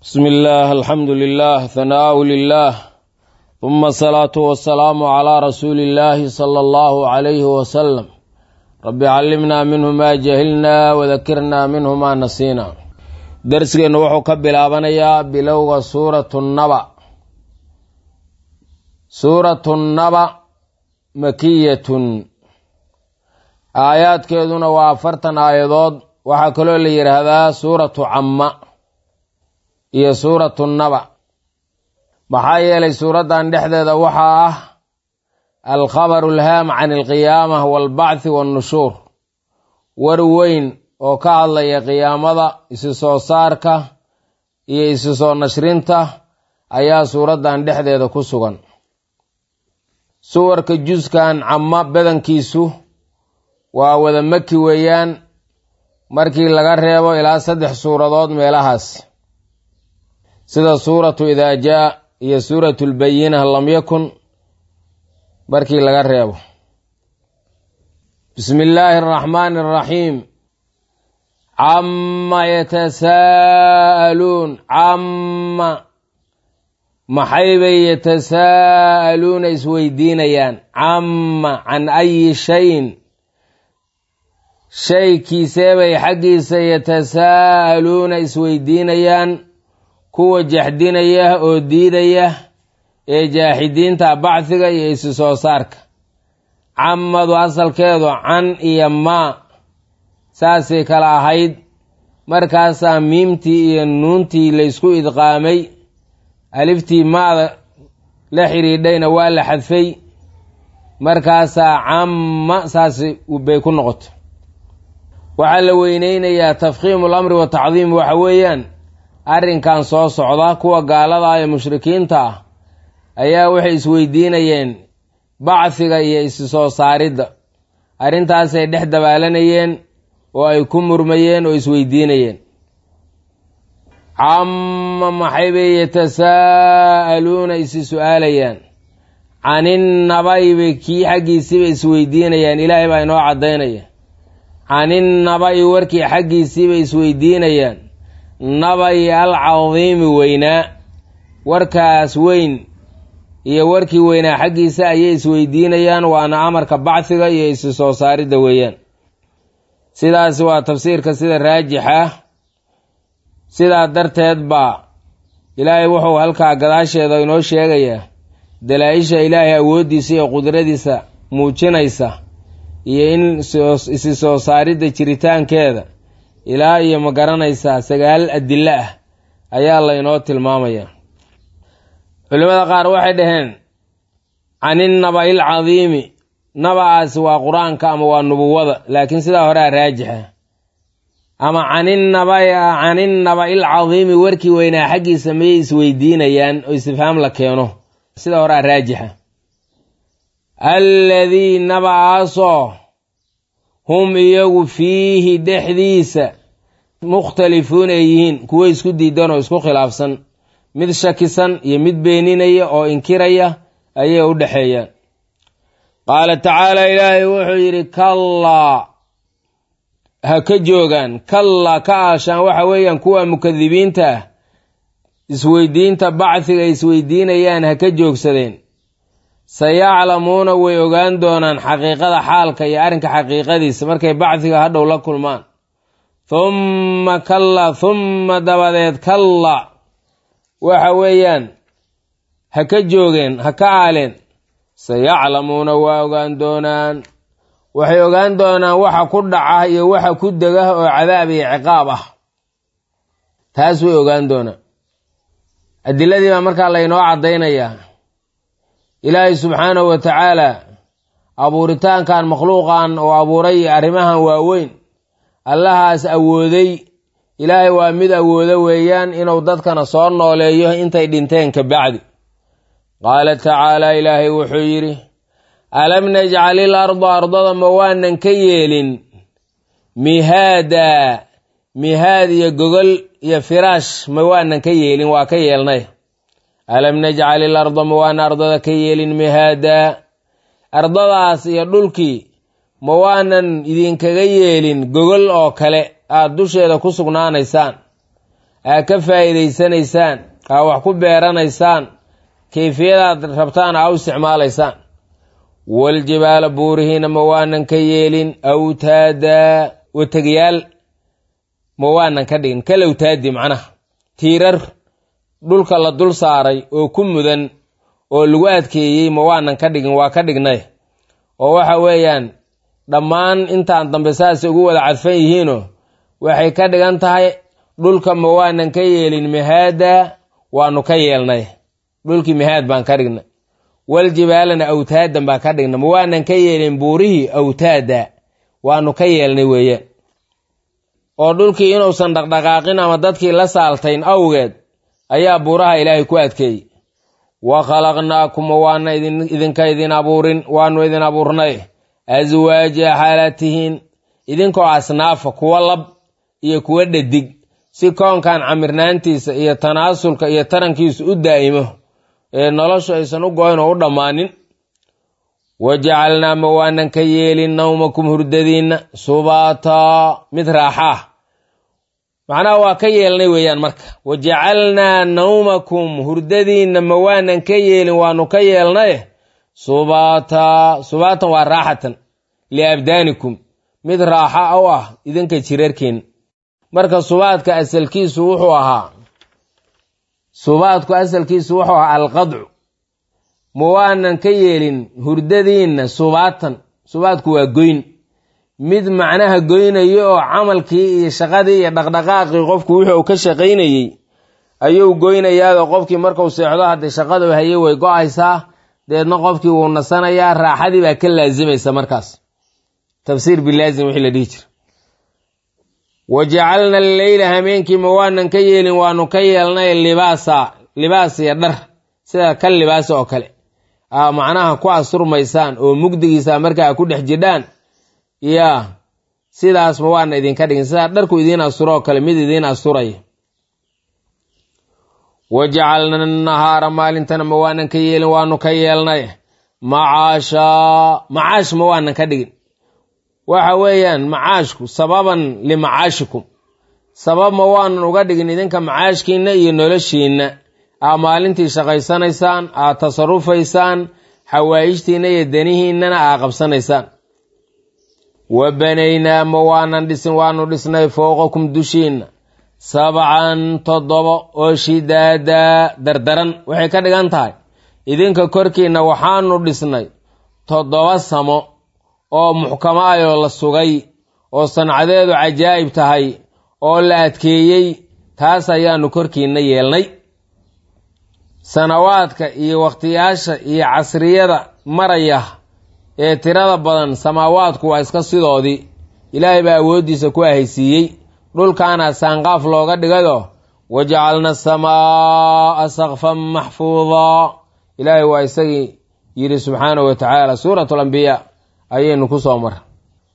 bsmi illaah alxamdu lilah hanaau lilah uma asalaatu wasalaamu calaa rasuuli illaahi sala allahu calayhi wasalam rabbi callimnaa minhu maa jahilnaa wadakirnaa minhu maa nasiina darsigeennu wuxuu ka bilaabanayaa bilowga suuratu naba suuratu naba makiyatun aayaadkeeduna waa afartan aayadood waxaa kaloo la yidhaahdaa suuratu camma iyo suuratu naba maxaa yeelay suuraddan dhexdeeda waxaa ah alkhabaru alhaam can alqiyaama waalbacthi waannushuur war weyn oo ka hadlaya qiyaamada isi soo saarka iyo isi soo nashrinta ayaa suuraddan dhexdeeda ku sugan suwarka juskan camma badankiisu waa wada maki weeyaan markii laga reebo ilaa saddex suuradood meelahaas sida suuratu idaa jaa iyo suuratu lbayina lam yakun markii laga reebo bismi illaahi araxmaani araxiim camma yatasaa'aluun camma maxaybay yatasaa'aluuna isweydiinayaan camma can ayi shayin shaykiiseebay xaggiisa yatasaa'aluuna isweydiinayaan kuwa jaxdinaya oo diidaya ee jaaxidiinta bacdiga iyo isi soo saarka cammadu asalkeedu can iyo maa saasay kala ahayd markaasaa miimtii iyo nuuntii laysku idqaamay aliftii maada la xidhiidhayna waa la xadfay markaasaa camma saas bay ku noqoto waxaa la weyneynayaa tafkhiimu lamri wa tacdiim waxa weeyaan arrinkan soo socda kuwa gaalada ee mushrikiinta ah ayaa waxay isweydiinayeen bacfiga iyo isi soo saaridda arrintaasay dhex dabaalanayeen oo ay ku murmayeen oo isweydiinayeen camma maxaybay yatasaa'aluuna isi su-aalayaan caninnabaybay kii xaggiisiibay isweydiinayaan ilaahay baa inoo caddaynaya caninnaba'i warkii xaggiisiibay isweydiinayaan nabayi alcadiimi weynaa warkaas weyn iyo warkii weynaa xaggiisa ayay isweydiinayaan waana amarka bacdiga iyo isi soo saaridda weeyaan sidaas waa tafsiirka sida raajixa sidaa darteed baa ilaahay wuxuu halkaa gadaasheeda inoo sheegayaa dalaa-isha ilaahay awooddiisa iyo qudradiisa muujinaysa iyo in isi soo saaridda jiritaankeeda ilaa iyo ma garanaysaa sagaal adilo ah ayaa laynoo tilmaamayaa culimmada qaar waxay dhaheen caninnaba'i alcadiimi naba-aasi waa qur-aanka ama waa nubuwada laakiin sidaa horea raajixa ama caninnabai caninnaba'i alcadiimi warkii weynaa xaggiisa mayay isweydiinayaan oo istifhaam la keeno sida horea raajixa alladii naba-aasoo hum iyagu fiihi dhexdiisa mukhtalifuun ay yihiin kuwo isku diidan oo isku khilaafsan mid shakisan iyo mid beeninaya oo inkiraya ayay u dhexeeyaan qaala tacaala ilaahay wuxuu yidhi kallaa ha ka joogaan kallaa ka aashaan waxa weeyaan kuwa mukadibiinta ah isweydiinta bacdiga ay isweydiinayaan ha ka joogsadeen sayaclamuuna way ogaan doonaan xaqiiqada xaalka iyo arrinka xaqiiqadiisa markay bacdiga hadhow la kulmaan humma kalla humma dabadeed kalla waxa weeyaan ha ka joogeen ha ka aaleen sayaclamuuna waa ogaan doonaan waxay ogaan doonaan waxa ku dhaca iyo waxa ku dega oo cadaab iyo ciqaab ah taas way ogaan doonaan adiladii baa markaa laynoo caddaynayaa ilaahay subxaanahu wa tacaala abuuritaankan makhluuqan oo abuuray arrimahan waaweyn allahaas awooday ilaahay waa mid awoodo weeyaan inuu dadkana soo nooleeyo intay dhinteen ka bacdi qaala tacaala ilaahay wuxuu yidhi alam najcalil arda ardada ma waanan ka yeelin mihaada mihaad iyo gogol iyo firaash ma waanan ka yeelin waa ka yeelnay alam najcalil arda ma waanan ardada ka yeelin mihaada ardadaas iyo dhulkii ma waanan idinkaga yeelin gogol oo kale aada dusheeda ku sugnaanaysaan aa ka faa'iidaysanaysaan aa wax ku beeranaysaan kayfiyadaad rabtaan aa u isticmaalaysaan waljibaala buurihiina ma waanan ka yeelin awtaada wategyaal ma waanan ka dhigin kalawtaadi macnaha tiirar dhulka la dul saaray oo ku mudan oo lagu adkeeyey ma waanan ka dhigin waa ka dhignay oo waxa weeyaan dhammaan intaan dambe saasay ugu wada cadfan yihiinoo waxay ka dhigan tahay dhulka ma waanan ka yeelin mihaada waanu ka yeelnay dhulkii mihaad baan ka dhignay waljibaalana awtaadan baan ka dhignay ma waanan ka yeelin buurihii awtaada waanu ka yeelnay weeyaan oo dhulkii inuusan dhaqdhaqaaqin ama dadkii la saaltayn awgeed ayaa buuraha ilaahay ku adkeeyey wa khalaqnaakum waana idinka idin abuurin waanu idin abuurnay aswaaja xaalatihiin idinkoo asnaafa kuwa lab iyo kuwa dhadig si koonkan camirnaantiisa iyo tanaasulka iyo tarankiisu u daa'imo ee noloshu aysan u goyn oo u dhammaanin wa jacalnaa ma waanan ka yeelin nawmakum hurdadiinna subaataa mid raaxa ah macnaha waa ka yeelnay weeyaan marka wa jacalnaa nawmakum hurdadiinna ma waanan ka yeelin waanu ka yeelnaye subaata subaatan waa raaxatan liabdaanikum mid raaxa u ah idinka jirarkeen marka subaadka asalkiisu wuxuu ahaa subaadku asalkiisu wuxuu ahaa alqadcu ma waanan ka yeelin hurdadiinna subaatan subaadku waa goyn mid macnaha goynayo oo camalkii iyo shaqadii iyo dhaqdhaqaaqii qofku wixii uu ka shaqaynayey ayuu goynayaao qofkii markuu seexdo haddii shaqadu haye way go-aysaa deedna qofkii wuu nasanayaa raaxadii baa ka laasimaysa markaas tafsiir bilaazim wixii la dhihi jira wa jacalna alleyla hameenkii ma waanan ka yeelin waanu ka yeelnay libaasa libaas iyo dhar sida ka libaasa oo kale aa macnaha ku asurmaysaan oo mugdigiisa markaa ku dhex jidhaan yaa sidaas ma waana idinka dhigin sidaa dharku idiin asuro oo kale mid idiin asuraya wa jacalna nahaara maalintana ma waanan ka yeelin waanu ka yeelnay macaasha macaash ma waanan ka dhigin waxa weeyaan macaashku sababan limacaashikum sabab ma waanan uga dhigin idinka macaashkiinna iyo noloshiinna aa maalintii shaqaysanaysaan aad tasarufaysaan xawaa'ijtiinna iyo danihiinnana aa qabsanaysaan wa banaynaa ma waanan dhisin waanu dhisnay fowqakum dushiinna sabcan toddoba oo shidaadaa dardaran waxay ka dhigan tahay idinka korkiinna waxaanu dhisnay toddoba samo oo muxkamo ayoo la sugay oo sancadeedu cajaa'ib tahay oo la adkeeyey taas ayaanu korkiinna yeelnay sanawaadka iyo wakhtiyaasha iyo casriyada maraya ee tirada badan samaawaadku waa iska sidoodii ilaahay baa awooddiisa ku ahaysiiyey dhulkaana saanqaaf looga dhigayo wajacalna asamaa'a sakfan maxfuudaa ilaahay waa isagii yidhi subxaanahu wa tacaala suuratu alambiyaa ayaynu ku soo mara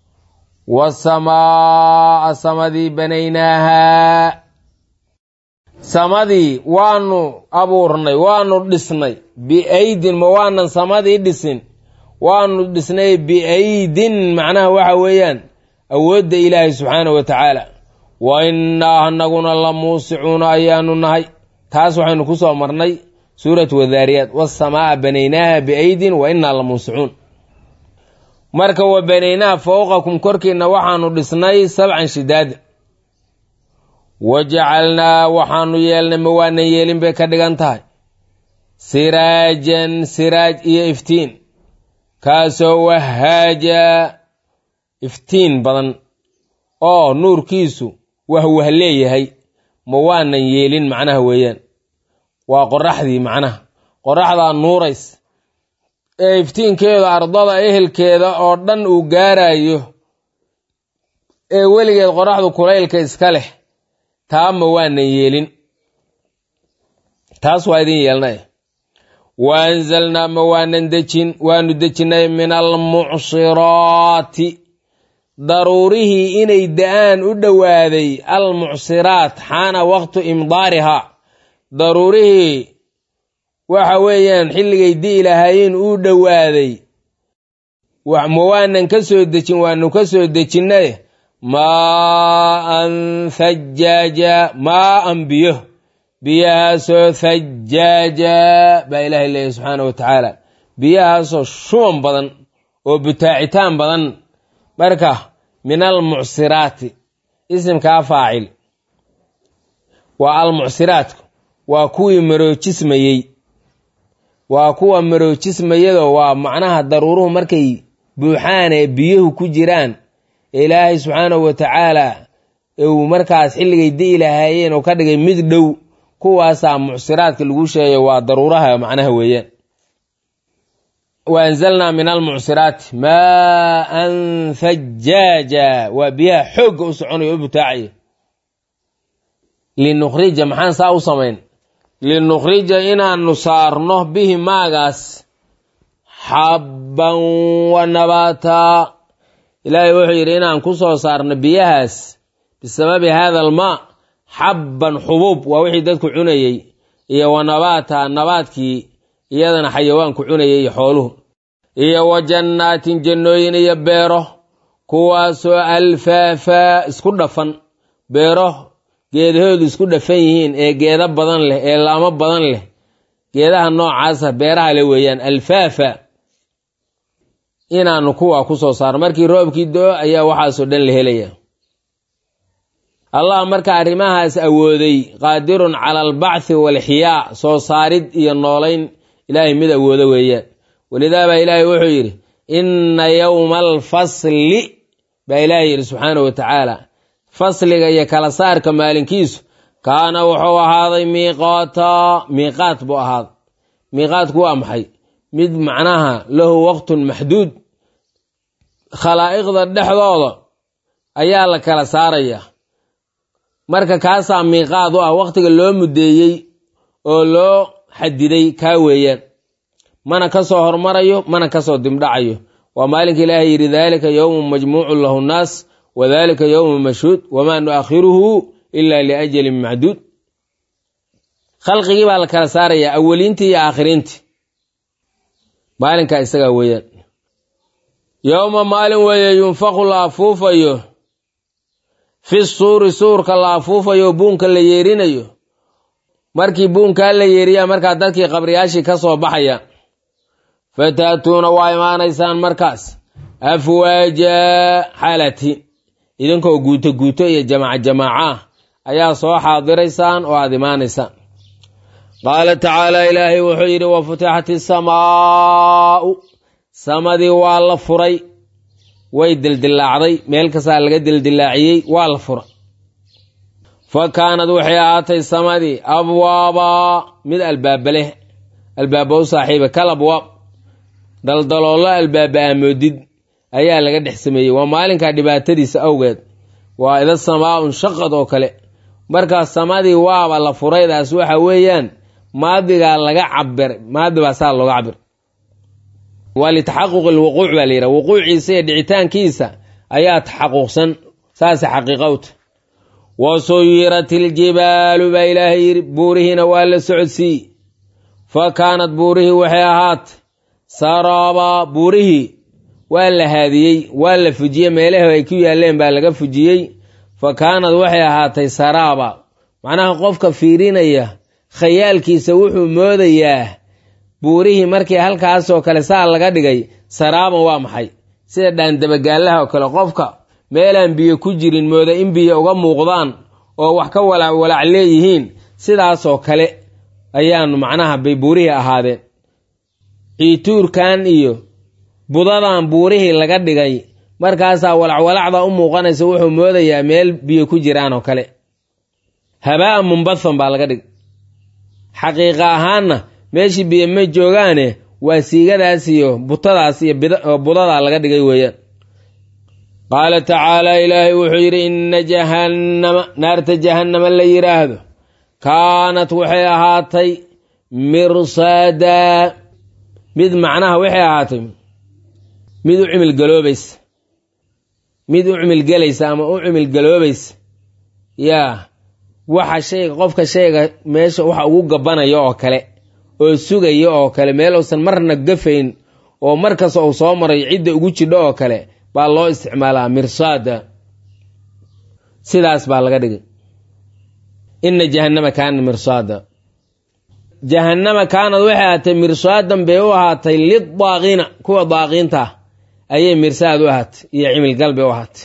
wasamaa'a samadii banaynaahaa samadii waanu abuurnay waanu dhisnay biaydin ma waanan samadii dhisin waanu dhisnay biaydin macnaha waxa weeyaan awoodda ilaahay subxaanahu wa tacaala wa innaa anaguna la muusicuuna ayaanu nahay taas waxaynu ku soo marnay suuratu wadaariyaat wasamaa'a banaynaaha biaydin wa innaa la muusicuun marka wa banaynaaha fowqakum korkiinna waxaanu dhisnay sabcan shidaada wa jacalnaa waxaanu yeelnay ma waanan yeelin bay ka dhigan tahay siraajan siraaj iyo iftiin kaasoo wahaaja iftiin badan oo nuurkiisu wahwah leeyahay ma waanan yeelin macnaha weeyaan waa qoraxdii macnaha qoraxdaa nuurays ee iftiinkeeda ardada ehelkeeda oo dhan uu gaarayo ee weligeed qoraxdu kulaylka iska leh taa ma waanan yeelin taas waa idin yeelnay wa anzalnaa ma waanan dejin waanu dejinnay min almucsiraati daruurihii inay da-aan u dhowaaday almucsiraat xaana waqtu imdaarihaa daruurihii waxa weeyaan xilligay di'i lahaayeen uu dhowaaday ma waanan ka soo dejin waanu ka soo dejinnay maaan thajaaja maaan biyo biyahaasoo thajaaja baa ilaahay leeyahy subxaana wa tacaala biyahaasoo shuban badan oo butaacitaan badan marka min almucsiraati isimkaa faacil waa almucsiraatku waa kuwii maroojismayey waa kuwa maroojismayado waa macnaha daruuruhu markay buuxaan ee biyuhu ku jiraan ilaahay subxaanahu wa tacaala uu markaas xilligay di'i lahaayeen oo ka dhigay mid dhow kuwaasaa mucsiraadka lagu sheegayo waa daruuraha macnaha weeyaan wa anzalnaa min almucsiraati maaan thajaaja waa biyaha xoogga u soconaya o u butaacaya linukhrija maxaan saa u samayn linukhrija inaanu saarno bihi maagaas xabban wa nabaataa ilaahay wuxuu yidhi inaan ku soo saarno biyahaas bisababi haada almaa xabban xubuub waa wixii dadku cunayey iyo wa nabaata nabaadkii iyadana xayawaanku cunayay iyo xooluhu iyo wa jannaatin jannooyin iyo beero kuwaasoo alfaafaa isku dhafan beero geedahoodu isku dhafan yihiin ee geeda badan leh ee laamo badan leh geedaha noocaasa beeraha le weeyaan alfaafa inaanu kuwaa ku soo saarno markii roobkii do-o ayaa waxaasoo dhan la helaya allah marka arrimahaas awooday qaadirun cala albacthi waalxiyaa soo saarid iyo noolayn ilaahay mid awoodo weeyaan walidaa baa ilaahay wuxuu yidhi inna yowma alfasli baa ilaahay yidhi subxaanahu wa tacaala fasliga iyo kala saarka maalinkiisu kaana wuxuu ahaaday miiqaata miiqaat buu ahaaday miiqaatku waa maxay mid macnaha lahu waqtun maxduud khalaa'iqda dhexdooda ayaa la kala saarayaa marka kaasaa miiqaad u ah waqtiga loo muddeeyey oo loo xadiday kaa weeyaan mana ka soo hormarayo mana ka soo dimdhacayo waa maalinka ilaahay yidhi daalika yowmun majmuucun lahu nnaas wa dalika yowmun mashhuud wamaa nu'akhiruhu ila liajalin macduud khalqigii baa la kala saarayaa awaliintii iyo aakhiriintii maalinkaa isagaa weeyaan yowma maalin weeye yunfaqu la afuufayo fi suuri suurka la afuufayo buunka la yeerinayo markii buunkaa la yeeriyaa markaa dadkii qabriyaashii ka soo baxaya fataatuuna waa imaanaysaan markaas afwaaja xaalati idinkoo guuto guuto iyo jamaaca jamaaca ah ayaa soo xaadiraysaan oo aada imaanaysaan qaala tacaala ilaahay wuxuu yidhi wa futixat isamaa'u samadii waa la furay way dildilaacday meel kastaa laga dildilaaciyey waa la fura fa kaanad waxay ahaatay samadii abwaabaa mid albaaba leh albaaba u saaxiiba kal abwaab daldaloollo albaaba aamoodid ayaa laga dhex sameeyey waa maalinkaa dhibaatadiisa awgeed waa ida samaa-un shaqad oo kale markaa samadii waaba la furaydaas waxa weeyaan maadigaa laga cabir maadi baa saa looga cabir waa litaxaquq ilwuquuc baa la yidhaha wuquuciisa iyo dhicitaankiisa ayaa taxaquqsan saase xaqiiqowta wa suyirat iljibaalu baa ilaahay yidhi buurihiina waa la socodsiiye fa kaanad buurihii waxay ahaatay saraabaa buurihii waa la haadiyey waa la fujiyey meelaha ay ku yaaleen baa laga fujiyey fa kaanad waxay ahaatay saraaba macnaha qofka fiirinaya khayaalkiisa wuxuu moodayaa buurihii markii halkaasoo kale saa laga dhigay saraaban waa maxay sida dhaandabagaalaha oo kale qofka meelaan biyo ku jirin mooda in biyo uga muuqdaan oo wax ka walaac walaac leeyihiin sidaasoo kale ayaanu macnaha bay buurihii ahaadeen ciituurkan iyo budadan buurihii laga dhigay markaasaa walacwalacda u muuqanaysa wuxuu moodayaa meel biyo ku jiraan oo kale habaa munbathan baa laga dhigay xaqiiqa ahaanna meeshii biyo ma joogaane waa siigadaas iyo butadaas iyo budadaa laga dhigay weeyaan qaala tacaala ilaahay wuxuu yidhi inna jahannama naarta jahannama la yidhaahdo kaanat waxay ahaatay mirsaadaa mid macnaha waxay ahaatay mid u cimilgaloobaysa mid u cimilgelaysa ama u cimilgaloobaysa yaa waxa shayga qofka shayga meesha waxa ugu gabanaya oo kale oo sugaya oo kale meel uusan marna gafayn oo markasta uu soo maray cidda ugu jidho oo kale baa loo isticmaalaa mirsaada sidaas baa laga dhigay ina jahannama kaana mirsaada jahannama kaanad waxay ahaatay mirsaadan bay u ahaatay lidaaqiina kuwa daaqiinta ah ayay mirsaad u ahaatay iyo cimilgal bay u ahaatay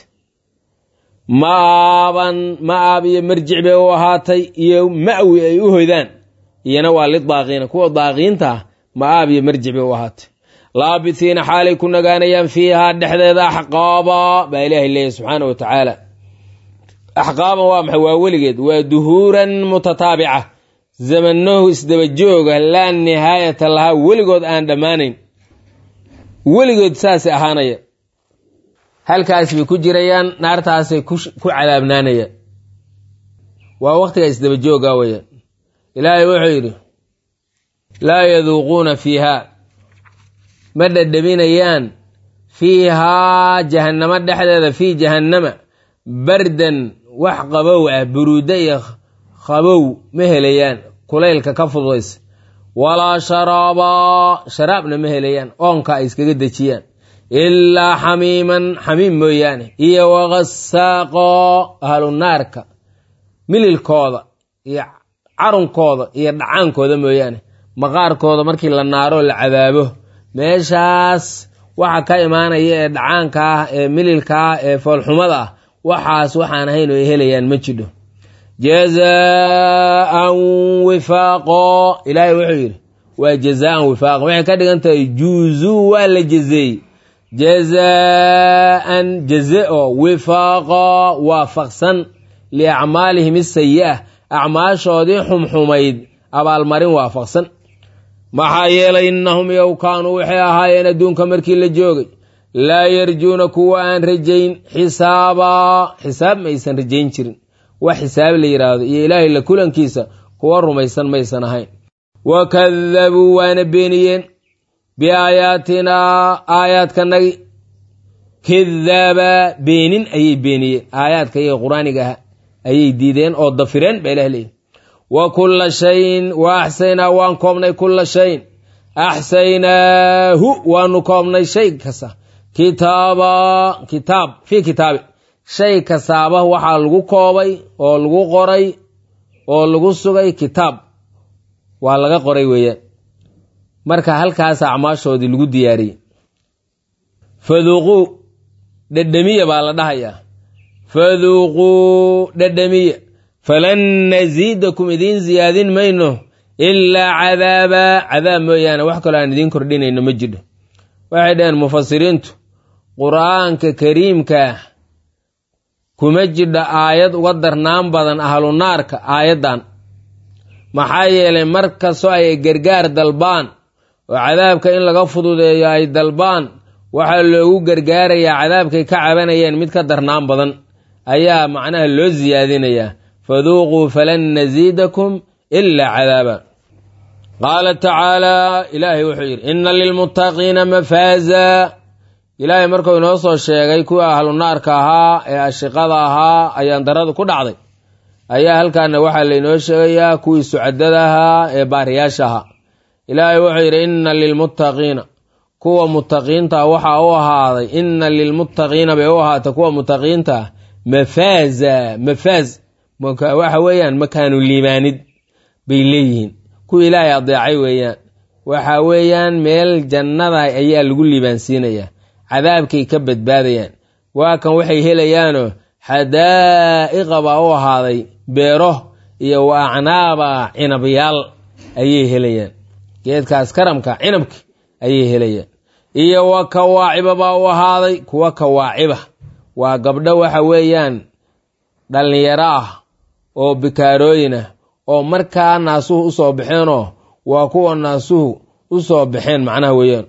maaban ma-aab iyo marjic bay u ahaatay iyo ma'wi ay u hoydaan iyana waa lidaaqiina kuwa daaqiinta ah ma-aab iyo marjic bay u ahaatay laabithiina xaalay ku nagaanayaan fiihaa dhexdeeda axqaaba baa ilaahay leeyahy subxaana wa tacaala axqaaban waa maxay waa weligeed waa duhuuran mutataabica zamanahu isdaba jooga laa nihaayata lahaa weligood aan dhammaanayn weligood saasay ahaanaya halkaas bay ku jirayaan naartaasay ku cadaabnaanayaan waa waqtiga isdaba jooga weyaan ilaahay wuxuu yidhi laa yaduuquuna fiihaa ma dhadhaminayaan fiihaa jahannamo dhexdeeda fii jahannama bardan wax qabow ah buruuda iyo qabow ma helayaan kulaylka ka fududaysa walaa sharaabaa sharaabna ma helayaan oonka ay iskaga dejiyaan ilaa xamiiman xamiim mooyaane iyo wakasaaqo ahlu naarka mililkooda iyo carunkooda iyo dhacaankooda mooyaane maqaarkooda markii la naaroo la cadaabo meeshaas waxa ka imaanaya ee dhacaanka ah ee mililka ah ee foolxumada ah waxaas waxaan ahayn oo ay helayaan ma jidho jazaan wifaaqo ilaahay wuxuu yidhi waa jazaan wifaaqo waxay ka dhigan tahay juuzuu waa la jazeeyey jazaan jaze oo wifaaqo waafaqsan liacmaalihim isayi'ah acmaashoodii xumxumayd abaalmarin waafaqsan maxaa yeelay innahum yow kaanuu waxay ahaayeen adduunka markii la joogay laa yarjuuna kuwa aan rajayn xisaabaa xisaab maysan rajayn jirin wax xisaab la yidhaahdo iyo ilaahay la kulankiisa kuwa rumaysan maysan ahayn wa kadabuu waana beeniyeen biaayaatinaa aayaadkanagi kidaaba beenin ayay beeniyeen aayaadka iyaga qur-aaniga aha ayay diideen oo dafireen baa ilah leeyihi wa kulla shayin wa axsaynaa waan koobnay kulla shayin axsaynaahu waanu koobnay shay kasta kitaaba kitaab fii kitaabi shay kastaaba waxaa lagu koobay oo lagu qoray oo lagu sugay kitaab waa laga qoray weeyaan marka halkaasa acmaashoodii lagu diyaariyey faduuquu dhedhemiya baa la dhahayaa faduuquu dhedhemiya falan nasiidakum idiin siyaadin mayno ilaa cadaaba cadaab mooyaane wax kaloo aan idiin kordhinayno ma jidho waxay dhaheen mufasiriintu qur-aanka kariimkaa kuma jidho aayad uga darnaan badan ahlu naarka aayaddan maxaa yeelay mar kastoo ay gargaar dalbaan oo cadaabka in laga fududeeyo ay dalbaan waxaa loogu gargaarayaa cadaabkay ka cabanayeen mid ka darnaan badan ayaa macnaha loo siyaadinayaa faduuquu falan nasiidakum ilaa cadaaba qaala tacaalaa ilaahay wuxuu yidhi inna lilmuttaqiina mafaaza ilaahay markuu inoo soo sheegay kuwii ahlu naarka ahaa ee ashiqada ahaa ayaan darada ku dhacday ayaa halkaana waxaa laynoo sheegayaa kuwii sucadada ahaa ee baariyaasha ahaa ilaahay wuxuu yidhi inna lilmuttaqiina kuwa muttaqiinta waxaa u ahaaday inna lilmuttaqiina bay u ahaatay kuwa muttaqiinta ah mafaaza mafaaz waxa weeyaan makaanu liibaanid bay leeyihiin kuwa ilaahay adeecay weeyaan waxa weeyaan meel jannada ayaa lagu liibaansiinayaa cadaabkay ka badbaadayaan waa kan waxay helayaanoo xadaa'iqa baa u ahaaday beero iyo wa acnaaba cinabyaal ayay helayaan geedkaas karamka cinabki ayay helayaan iyo wa kawaaciba baa u ahaaday kuwa kawaaciba waa gabdho waxa weeyaan dhallinyaro ah oo bikaarooyin ah oo markaa naasuhu usoo baxeenoo waa kuwa naasuhu usoo baxeen macnaha weeyaan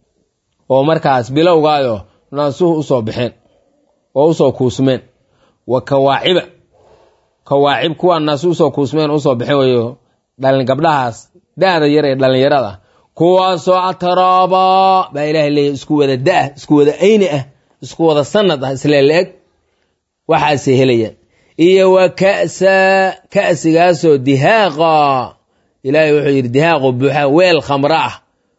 oo markaas bilowgaayo naasuhu usoo baxeen oo usoo kuusmeen wa kawaaciba kawaacib kuwa naasuhu usoo kuusmeen usoo baxeen weyo dhalin gabdhahaas da-da yar ee dhallinyarada kuwaasoo ataraaba baa ilaahay leeyahy isku wada da-ah isku wada ayni ah isku wada sanad ah isle la-eg waxaasay helayaan iyo wa ka'sa ka'sigaasoo dihaaqa ilaahay wuxuu yidhi dihaaqoo buuxa weel khamro ah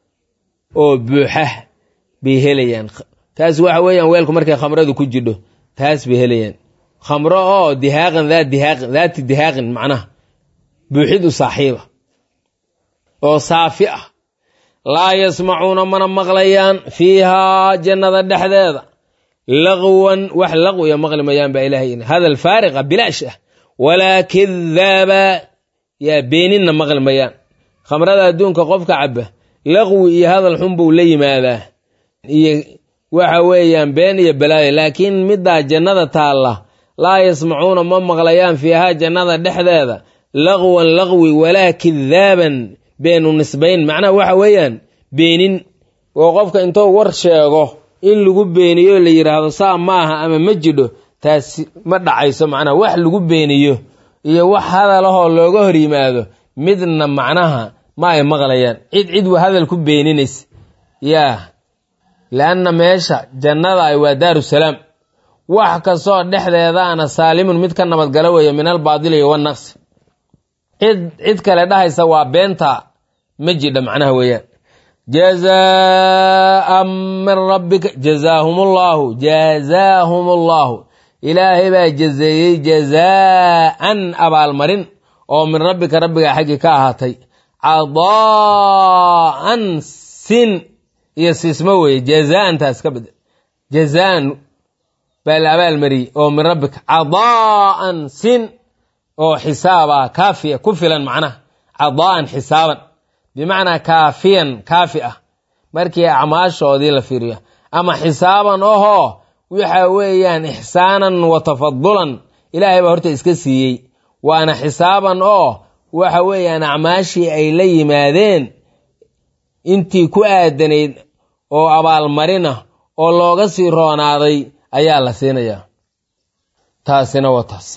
oo buuxa bay helayaan kaas waxa weeyaan weelku markay khamradu ku jidho taas bay helayaan khamro oo dihaaqan daa dihaaqin daati dihaaqin macnaha buuxid u saaxiiba oo saafi ah laa yasmacuuna mana maqlayaan fiihaa jannada dhexdeeda laqwan wax laqwiya maqli mayaan baa ilahay hadal faariqa bilaash ah walaa kidaaba yaa beeninna maqli mayaan khamrada adduunka qofka caba laqwi iyo hadal xun buu la yimaadaa iyo waxa weeyaan been iyo balaayo laakiin middaa jannada taalla laa yasmacuuna ma maqlayaan fiihaa jannada dhexdeeda laqwan laqwi walaa kidaaban beenu nisbayn macnaha waxa weeyaan beenin oo qofka intuu war sheego in lagu beeniyo la yidhaahdo saa maaha ama ma jidho taasi ma dhacayso macnaha wax lagu beeniyo iyo wax hadalahoo looga hor yimaado midna macnaha ma ay maqlayaan cid cid wa hadal ku beeninaysa yaa leanna meesha jannada ay waa daarusalaam wax kastoo dhexdeedaana saalimun mid ka nabadgalo weeye min albaadili iyo wanaqsi cid cid kale dhahaysa waa beenta ma jidha macnaha weeyaan jazaaan min rabbika jazaahum ullahu jazaahum ullahu ilaahay baa jazeeyey jazaa'an abaalmarin oo min rabbika rabbiga xaggii ka ahaatay cadaa'an sin iyo siismo weeye jazaantaas ka bedel jazaan baa la abaalmariyey oo min rabbika cadaa'an sin oo xisaaba kaafiya ku filan macnaha cadaa'an xisaaban bimacnaa kaafiyan kaafi ah markii acmaashoodii la fiiriyo ama xisaaban ohoo waxa weeyaan ixsaanan wa tafadulan ilaahay baa horta iska siiyey waana xisaaban oo waxa weeyaan acmaashii ay la yimaadeen intii ku aadanayd oo abaalmarina oo looga sii roonaaday ayaa la siinayaa taasina waa taas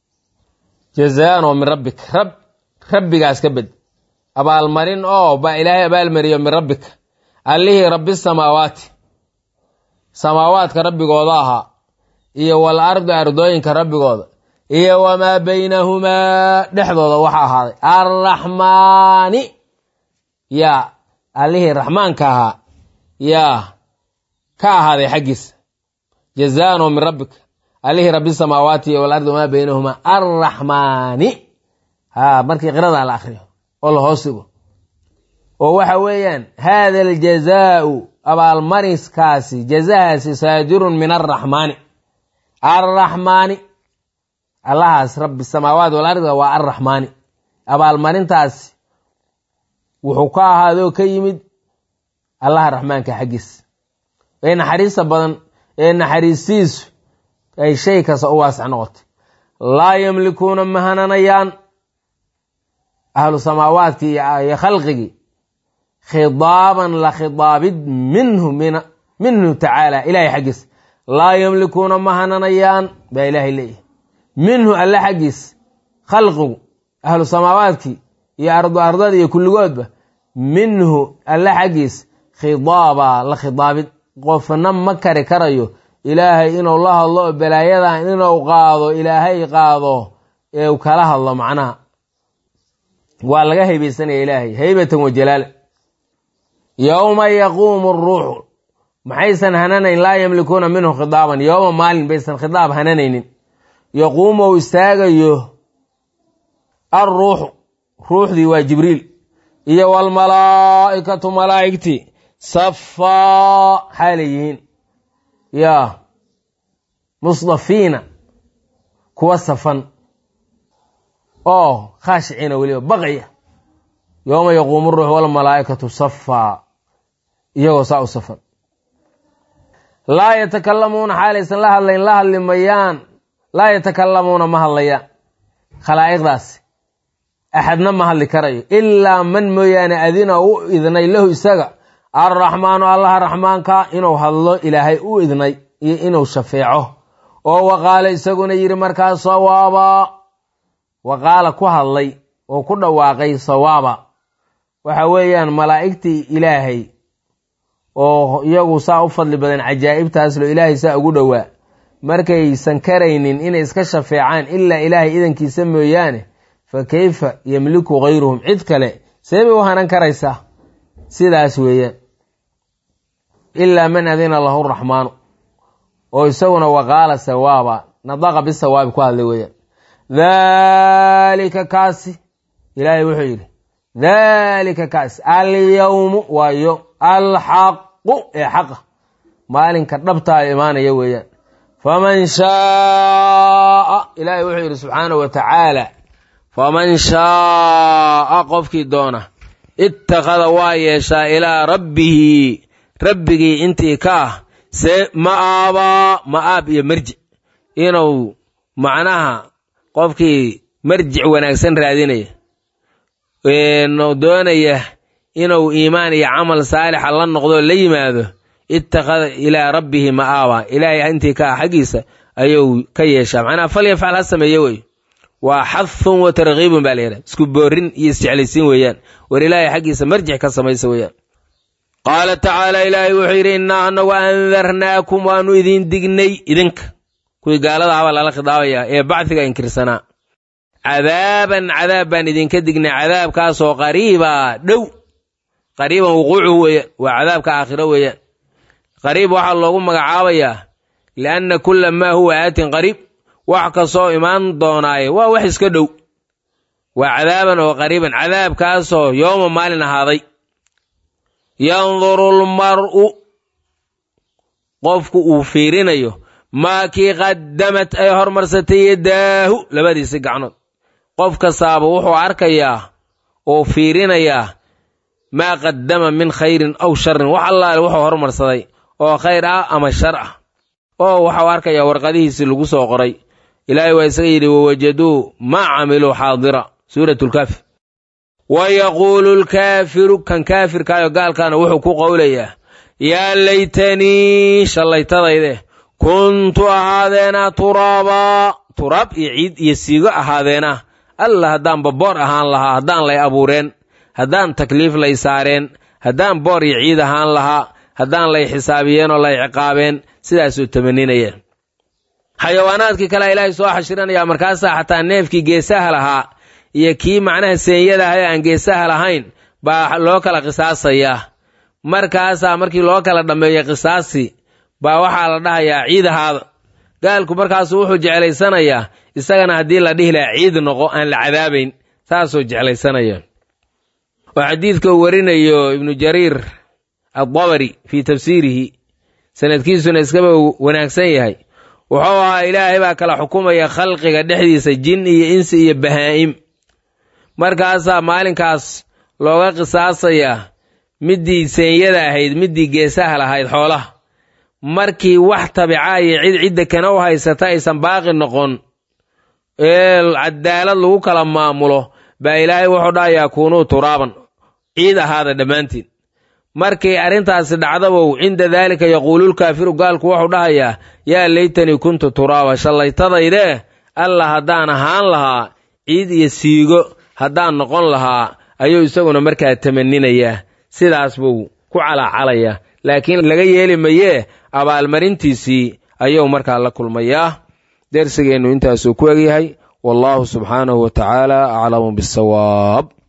jazaan oo min rabbika rab rabbigaas ka bed abaalmarin oo baa ilaahay abaalmariyo min rabbika allihii rabbi samaawaati samaawaadka rabbigooda ahaa iyo wal ardi ardooyinka rabbigooda iyo wamaa baynahumaa dhexdooda waxa ahaaday arraxmaani yaa allihii raxmaanka ahaa yaa ka ahaaday xaggiisa jazaan oo min rabbika allihii rabbi samaawaati iyo walardi wamaa baynahumaa arraxmaani ha markii qiradaa la akriyo oo la hoosigo oo waxa weeyaan haada aljazaau abaalmariskaasi jazahaasi saajirun min arraxmaani arraxmaani allahaas rabbi samaawaat walardi waa arraxmaani abaalmarintaasi wuxuu ka ahaadoo ka yimid allaha raxmaanka xaggiisa ee naxariista badan ee naxariistiisu ay shay kasta u waasac noqotay laa yamlikuuna ma hananayaan ahlu samaawaadkii iyo khalqigii khidaaban la khidaabid minhu minhu tacaala ilahay xaggiisa laa yamlikuuna ma hananayaan baa ilaahay leeyahay minhu alle xaggiis khalqigu ahlu samaawaadkii iyo ardu ardada iyo kulligoodba minhu alle xaggiis khidaaba la khidaabid qofna ma kari karayo ilaahay inuu la hadlo balaayadan inuu qaado ilaahay qaado ee u kala hadlo macnaha waa laga haybaysanaya ilaahay haybatan wa jalaala yowma yaquumu ruuxu maxaysan hananayn laa yamlikuuna minhu khidaaban yowma maalin baysan khidaab hananaynin yaquumu ou istaagayo alruuxu ruuxdii waa jibriil iyo walmalaa'ikatu malaa'igtii safaa xaalay yihiin yaa musdafiina kuwa safan oo khaashiciina weliba baqaya yowma yaquumu ruux walmalaa'ikatu safaa iyagoo saa u safan laa yatakalamuuna xaalaysan la hadlayn la hadli mayaan laa yatakalamuuna ma hadlayaan khalaa'iqdaasi axadna ma hadli karayo ilaa man mooyaane adina u idnay lahu isaga arraxmaanu allaha raxmaanka inuu hadlo ilaahay u idnay iyo inuu shafeeco oo waqaala isaguna yidhi markaas sawaaba waqaala ku hadlay oo ku dhawaaqay sawaaba waxa weeyaan malaa'igtii ilaahay oo iyagu saa u fadli badan cajaa'ibtaaslo ilaahay saa ugu dhowaa markaysan karaynin inay iska shafeecaan ilaa ilaahay idankiisa mooyaane fa kayfa yemliku hayruhum cid kale see bay u hanan karaysaa sidaas weeyaan ilaa man adina lahu raxmaanu oo isaguna waqaala sawaaba nadaqa bisawaabi ku hadlay weeyaan dhalika kaasi ilaahay wuxuu yidhi dhalika kaasi alyawmu waayo alxaqu ee xaqa maalinka dhabtaa imaanaya weeyaan faman shaaa ilaahay wuxuu yidhi subxaanahu wa tacaala faman shaaa qofkii doona ittakhada waa yeeshaa ilaa rabbihi rabbigii intii ka ah see ma'aabaa ma'aab iyo marjic inuu macnaha qofkii marjic wanaagsan raadinaya doonaya inuu iimaan iyo camal saalixa la noqdo la yimaado ittakhada ilaa rabbihi ma'aaba ilaahay intii ka ah xaggiisa ayuu ka yeeshaa macnaha falyafcal ha sameeye wey waa xadhun wa tarkiibun baa la yidhaha isku boorin iyo isjeclaysiin weeyaan war ilaahay xaggiisa marjic ka samaysa weeyaan qaala tacaala ilaahay wuxuu yidhi innaa anagu andarnaakum waanu idin dignay idinka kuwii gaalada habaa lala khidaabayaa ee bacdiga inkirsanaa cadaaban cadaab baan idinka dignay cadaabkaasoo qariiba dhow qariiban wuquucuhu weeyaan waa cadaabka aakhiro weeyaan qariib waxaa loogu magacaabayaa lianna kulla maa huwa aatin qariib wax kastoo imaan doonaaye waa wax iska dhow waa cadaaban oo qariiban cadaabkaasoo yooma maalin ahaaday yanduru lmar'u qofku uu fiirinayo maa kii qaddamat ay hormarsatay yadaahu labadiisi gacnood qof kastaaba wuxuu arkayaa oo fiirinayaa maa qaddama min khayrin aw sharin wax allaale wuxuu hormarsaday oo khayr ah ama shar ah oo waxau arkayaa warqadihiisii lagu soo qoray ilaahay waa isaga yidhi wawajaduu maa camiluu xaadira suurat lkaafi wa yaquulu lkaafiru kan kaafirkaayo gaalkaana wuxuu ku qowlayaa yaa laytanii shallaytadayde kuntu ahaadeena turaabaa turaab iyo ciid iyo siigo ahaadeena alla haddaan baboor ahaan lahaa haddaan lay abuureen haddaan takliif lay saareen haddaan boor iyo ciid ahaan lahaa haddaan lay xisaabiyeen oo lay ciqaabeen sidaasuu tamaninaya xayawaanaadkii kalea ilaahay soo xashiranayaa markaasaa xataa neefkii geesaha lahaa iyo kii macnaha seenyada ah ee aan geesaha lahayn baa loo kala qisaasayaa markaasaa markii loo kala dhammeeyo qisaasi baa waxaa la dhahayaa ciid ahaada gaalku markaasu wuxuu jeclaysanayaa isagana haddii la dhihi lahaa ciid noqo aan la cadaabayn saasuu jeclaysanaya oo xadiidka uu warinayo ibnu jariir addabari fii tafsiirihi sanadkiisuna iskaba wanaagsan yahay wuxuu ahaa ilaahay baa kala xukumaya khalqiga dhexdiisa jin iyo insi iyo bahaa'im markaasaa maalinkaas looga qisaasayaa middii seenyada ahayd middii geesaha lahayd xoolaha markii wax tabicaa iyo cid cidda kana u haysata aysan baaqi noqon ee cadaalad lagu kala maamulo baa ilaahay wuxuu dhahayaa kuunuu turaaban ciid ahaada dhammaantiin markay arrintaasi dhacdabow cinda daalika yaquululkaafiru gaalku wuxuu dhahayaa yaa laytanii kuntu turaaba shallaytadaydee alla haddaan ahaan lahaa ciid iyo siigo haddaan noqon lahaa ayuu isaguna markaa tamaninayaa sidaas buu ku calaacalayaa laakiin laga yeeli mayee abaalmarintiisii ayuu markaa la kulmayaa dersigeennu intaasuu ku egyahay wallaahu subxaanahu wa tacaala aclamu bisawaab